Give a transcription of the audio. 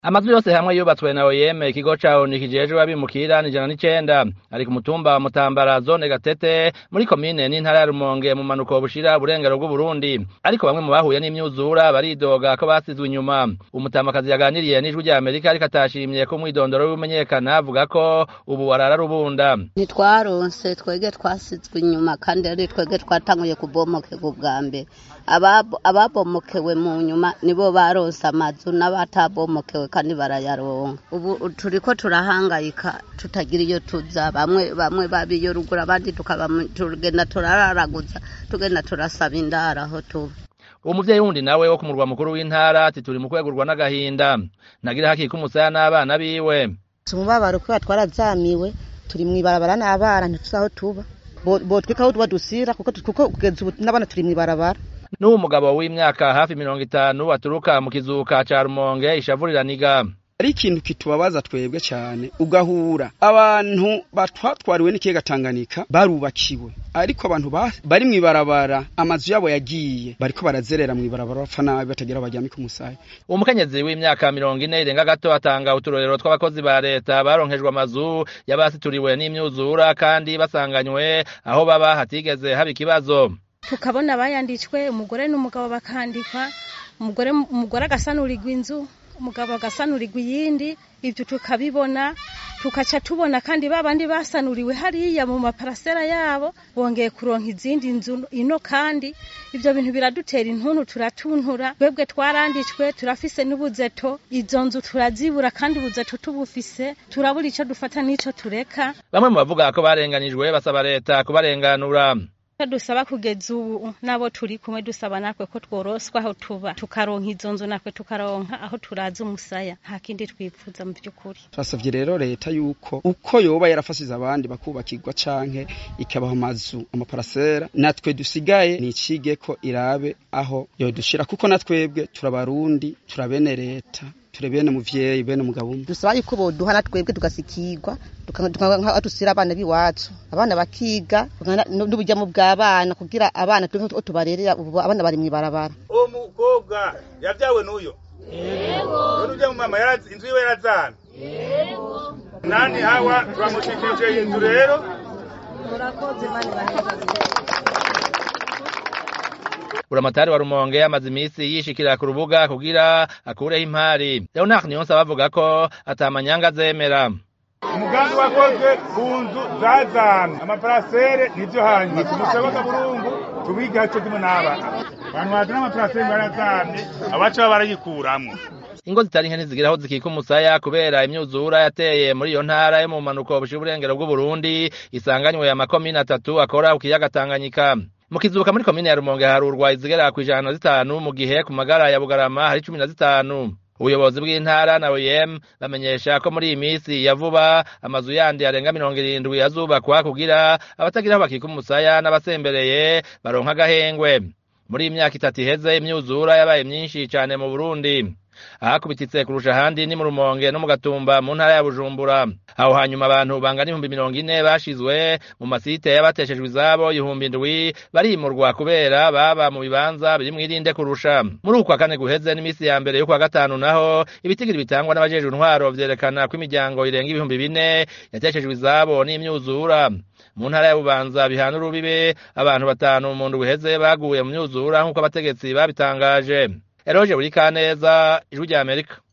amazu yose hamwe yubatswe na OIM ikigo ca ONU kijejwe abimukira n'ijana n'icenda ari ku mutumba wa Mutambara zone Gatete muri komine n'intara ya Rumonge mu manuko bushira burengero bw'Uburundi ariko bamwe mu bahuye n'imyuzura baridoga ko basizwe inyuma umutambakazi yaganiriye n'ijwi rya Amerika ariko atashimye ko mwidondoro w'imenyekana avuga ko ubu warara rubunda ntitwaronse twege twasizwe inyuma kandi ari twege twatanguye kubomokerwa ubwa mbere ababomokewe mu nyuma nibo baronse amazu n'abatabomokewe kandi barayaronka ubu turiko turahangayika tutagira iyo tuza bamwe bamwe babiyo ruguru abandi tugenda turararaguza tugenda turasaba indara aho tuba uwo muvyeyi wundi nawe wo ku murwa mukuru w'intara ati turi mu kwegurwa n'agahinda nagira hakika umusaya n'abana biwe umubabaro kubera twarazamiwe turi mw'ibarabara n'abana ntituzi aho tuba botwika aho tuba dusira kuko kugeza ubu n'abana turi mw'ibarabara n'uwo mugabo w'imyaka hafi mirongo itanu aturuka mu kizuka ca rumonge ishavuriraniga ari ikintu kitubabaza twebwe cyane ugahura abantu batwatwariwe n'ikiyaga Tanganyika barubakiwe ariko abantu bari mw'ibarabara amazu yabo yagiye bariko barazerera mw'ibarabara bapfa nabi batagira bajyame ku musaya uwo mukenyezi w'imyaka mirongo ine irenga gato atanga uturorero tw'abakozi ba leta baronkejwe amazu y'abasituriwe n'imyuzura kandi basanganywe aho baba hatigeze haba ikibazo tukabona bayanditswe umugore n'umugabo bakandikwa umugore umugore agasanurirwa inzu umugabo agasanurirwa iyindi ibyo tukabibona tukaca tubona kandi babandi basanuriwe hariya mu maparasera yabo bongeye kuronka izindi nzu ino kandi ibyo bintu biradutera intuntu turatuntura twebwe twaranditswe turafise n'ubuzeto izo nzu turazibura kandi ubuzeto tubufise turabura ico dufata n'ico tureka bamwe mu bavuga ko barenganijwe basaba leta kubarenganura dusaba kugeza ubu nabo turi kumwe dusaba natwe ko tworoswa aho tuba tukaronka izo nzu natwe tukaronka aho turaza umusaya nta kindi twipfuza mu by'ukuri twasabye rero leta yuko uko yoba yarafasize abandi bakubakirwa canke ikabaha amazu amaparasera natwe dusigaye nicige ko irabe aho yodushira kuko natwebwe turabarundi turabene leta ture bene muvyeyi bene mugabo umwe dusaba yuko boduha natwebwe tugasikirwa tukanka dusira abana biwacu abana bakiga n'ubujyamo bw'abana kugira abana tuve tubarerera ubu abana bari mw'ibarabara uwo mukobwa yavyawe n'uyo yego none ujya mu mama inzu yiwe yarazana yego nani hawa turamushikirije inzu rero murakoze mani buramatari wa rumonge amaze iminsi yishikira ku rubuga kugira akureho impari leonard niyonse abavuga ko atamanyanga azemera umugambi wakozwe ku nzu zazamye amaparasere nivyo hanyuma tumusoboka burungu tubiga co kimwe n'abana abantu bazana amaparasere barazamye abaca baba barayikuramwo ingo zitari nke ntizigira aho zikika umusaya kubera imyuzura yateye muri iyo ntara yo mu mpanuko bushira uburengero bw'uburundi isanganywe amakomine atatu akora ku kiyaga tanganyika mu kizuka muri komine ya rumonge harurwa izigera kw'ijana na zitanu mu gihe ku magara ya bugarama hari cumi na zitanu ubuyobozi bw'intara na OIM bamenyesha ko muri iyi minsi ya vuba amazu yandi arenga mirongo irindwi azubakwa kugira abatagira aho bakika umusaya n'abasembereye baronka agahengwe muri iyi myaka itatu iheze imyuzura yabaye myinshi cane mu Burundi ahakubititse kurusha ahandi ni mu rumonge no mu gatumba mu ntara ya bujumbura aho hanyuma abantu bangana ibihumbi mirongo ine bashizwe mu masite y'abateshejwe izabo ibihumbi indwi barimurwa kubera baba mu bibanza biri mwirinde kurusha muri ukwa kane guheze n'imisi ya mbere yo kwa gatanu naho ibitigiri bitangwa n'abajejwe intwaro vyerekana ko imiryango irenga ibihumbi bine yateshejwe izabo n'imyuzura mu ntara ya bubanza bihana urubibe abantu batanu mu ndwi iheze baguye mu myuzura nk'uko abategetsi babitangaje eroje buri kaneza ijwi rya amerika